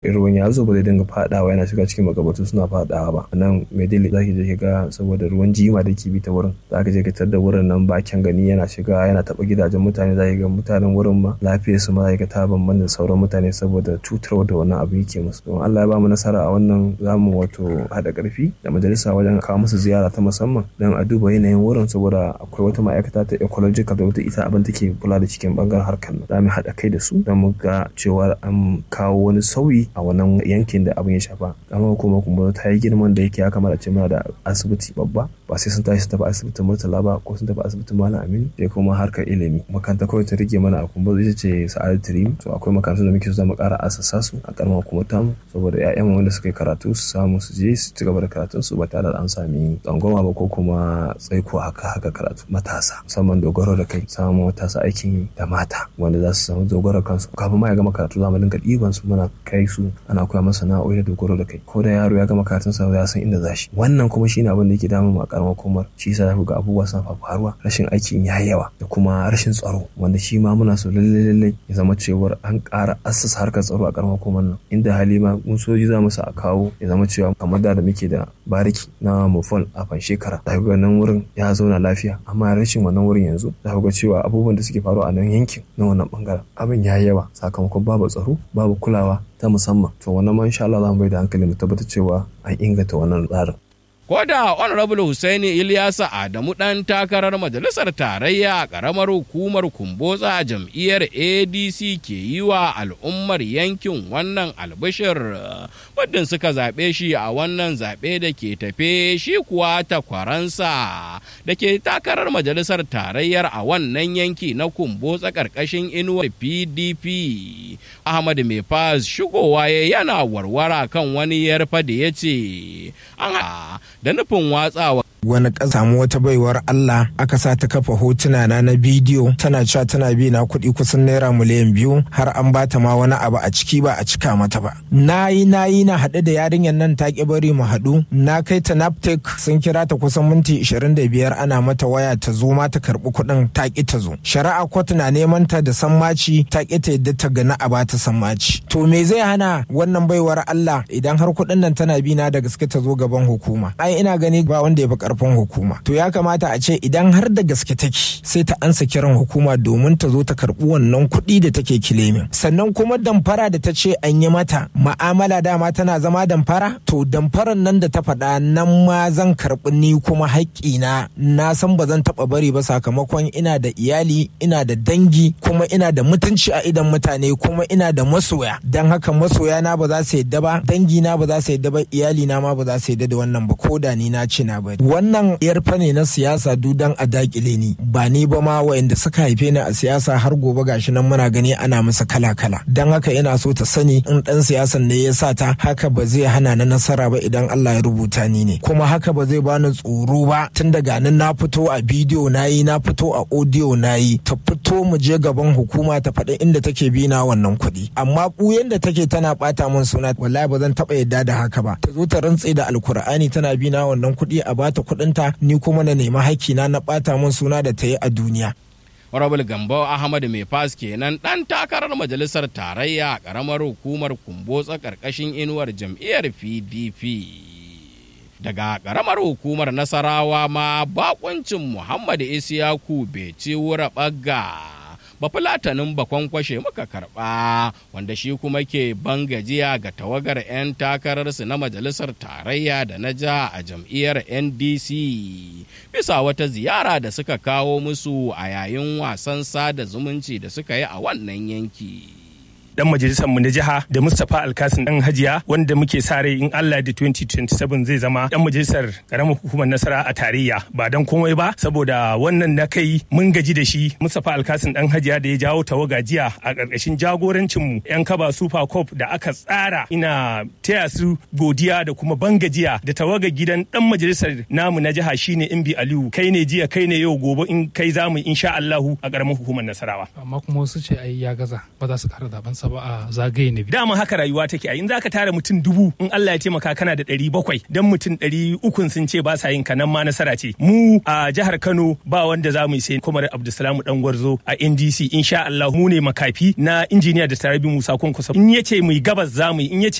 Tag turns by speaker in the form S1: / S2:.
S1: ruwan ya zo ba zai dinga fadawa yana shiga cikin magabatu suna fadawa ba nan mai dili zaki je ga saboda ruwan jima da ke bi ta wurin zaka je ka tar da wurin nan bakin gani yana shiga yana taba gidajen mutane zaki ga mutanen wurin ma lafiyar su ma zaki ga ta bambanta da sauran mutane saboda cutarwa da wannan abu yake musu don Allah ya ba mu nasara a wannan zamu wato hada karfi da majalisa wajen kawo musu ziyara ta musamman don a duba yanayin wurin saboda akwai wata ma'aikata ta ecological da wata ita abin take kula da cikin bangaren harkar nan za mu haɗa kai da su don mu ga cewa an kawo wani sauyi a wannan yankin da abin ya shafa amma kuma kuma ta yi girman da yake ya kamata ce muna da asibiti babba ba sai sun tashi su tafi asibitin murtala ba ko sun tafi asibitin malam aminu sai kuma harkar ilimi makaranta kawai ta rage mana a kumbar ita ce sa'adu tirim to akwai makarantu da muke so mu ƙara asasa su a karamar hukumar tamu saboda 'ya'yan wanda suka yi karatu su samu su je su ci gaba da karatun su ba tare da an sami tsangwama ba ko kuma tsaiko haka haka karatu matasa musamman dogaro da kai samun matasa aikin da mata wanda za su samu dogaro kansu kafin ma ya gama karatu za mu dinga ɗiban su muna kai su ana koya masa sana'o'i da dogaro da kai ko da yaro ya gama karatun sa ya san inda za shi wannan kuma shine abin da yake damun mu a karamar hukumar shi yasa ga abubuwa suna faruwa rashin aikin ya yawa da kuma rashin tsaro wanda shi ma muna so lalle lalle ya zama cewar an ƙara assasa harkar tsaro a karamar hukumar nan inda hali ma mun soji za mu sa a kawo ya zama cewa kamar da muke da bariki na mufol a fan shekara za ga nan wurin ya zauna lafiya amma rashin wannan wurin yanzu za ga cewa abubuwan da suke faruwa a nan yankin na wannan bangaren abin ya yawa sakamakon babu tsaro babu kulawa ta musamman to wannan ma insha Allah za mu bai da hankali mu tabbatar cewa an inganta wannan tsarin
S2: Ko da Honorable Hussaini Ilyasa Adamu ɗan takarar majalisar tarayya a ƙaramar hukumar Kumbotsa a jam'iyyar ADC ke yi wa al'ummar yankin wannan albishir muddin suka zaɓe shi a wannan zaɓe da ke tafe shi kuwa takwaransa da ke takarar majalisar tarayyar a wannan yanki na Kumbotsa ƙarƙashin inuwar PDP. Ahmad Mefaz shigowa yana warwara kan wani yarfa da ya ce an da nufin watsawa
S3: wani samu wata baiwar Allah aka sa ta kafa hotuna na na bidiyo tana cewa tana bi na kuɗi kusan naira miliyan biyu har an bata ma wani abu a ciki ba a cika mata ba na yi na yi na haɗu da yarinyar nan ta ƙi bari mu haɗu na kai ta naptek sun kira ta kusan minti ishirin da biyar ana mata waya ta zo ma ta karɓi kuɗin ta ƙi ta zo shari'a kotu na neman ta da sammaci ta ƙi ta yadda ta gana a bata sammaci to me zai hana wannan baiwar Allah idan har kuɗin nan tana bi na da gaske ta zo gaban hukuma ai ina gani ba wanda ya fi karfin hukuma to ya kamata a ce idan har da gaske take sai ta ansa kiran hukuma domin ta zo ta karbi wannan kuɗi da take kilemin sannan kuma damfara da ta ce an yi mata ma'amala dama tana zama damfara to damfaran nan da ta faɗa nan ma zan karɓi ni kuma haƙƙina na san ba zan taɓa bari ba sakamakon ina da iyali ina da dangi kuma ina da mutunci a idan mutane kuma ina da masoya don haka masoya na ba za su yadda ba dangi na ba za su yadda ba iyali na ma ba za su yadda da wannan ba ko da ni na ce na bari wannan yarfa ne na siyasa dudan a dakile ni ba ni ba ma wa'anda suka haife ni a siyasa har gobe gashi nan muna gani ana masa kala kala dan haka ina so ta sani in dan siyasan ne ya sa ta haka ba zai hana na nasara ba idan Allah ya rubuta ni ne kuma haka ba zai bani tsoro ba tun daga nan na fito a bidiyo na yi na fito a audio na yi ta fito mu je gaban hukuma ta faɗi inda take bi na wannan kuɗi amma ɓuyen da take tana ɓata min suna wallahi ba zan taɓa yadda da haka ba ta zo ta rantse da alkur'ani tana bi na wannan kuɗi a bata kuɗinta ni kuma na nemi hakkina na ɓata min suna da ta yi a duniya.
S2: Honorable Gambo Ahmad Mai Fas kenan ɗan takarar majalisar tarayya a ƙaramar hukumar Kumbotsa ƙarƙashin inuwar jam'iyyar PDP. Daga ƙaramar hukumar Nasarawa ma bakuncin Muhammad Isiyaku Beci wura ɓagga. bafulatanin bakon kwashe muka karɓa wanda shi kuma ke ban gajiya ga tawagar 'yan takararsu na majalisar tarayya da na ja a jam'iyyar ndc bisa wata ziyara da suka kawo musu a yayin wasan sada zumunci da suka yi a wannan yanki.
S4: dan majalisar mu na jiha da Mustapha Alkasin dan Hajiya wanda muke sa rai in Allah da 2027 zai zama dan majalisar karamar hukumar nasara a tarayya ba dan komai ba saboda wannan na kai mun gaji da shi Mustapha Alkasin dan Hajiya da ya jawo tawaga jiya a karkashin jagorancin mu yan kaba Super Cup da aka tsara ina taya su godiya da kuma ban gajiya da tawaga gidan dan majalisar namu na jiha shine Imbi Aliyu kai ne jiya kai ne yau gobe in kai zamu insha Allahu a karamar hukumar nasarawa
S5: amma kuma wasu ce ai ya gaza ba za su kara zaben sa ba a zagaye na biyu.
S4: Dama haka rayuwa take a in za ka tara mutum dubu in Allah ya taimaka kana da ɗari bakwai dan mutum ɗari ukun sun ce ba sa yin kanan ma nasara ce. Mu a jihar Kano ba wanda za mu yi sai kuma Abdulsalamu dan gwarzo a NDC insha Allah mu ne makafi na injiniya da Tarabi Musa Kwankwaso in yace mu yi gabas za mu yi in yace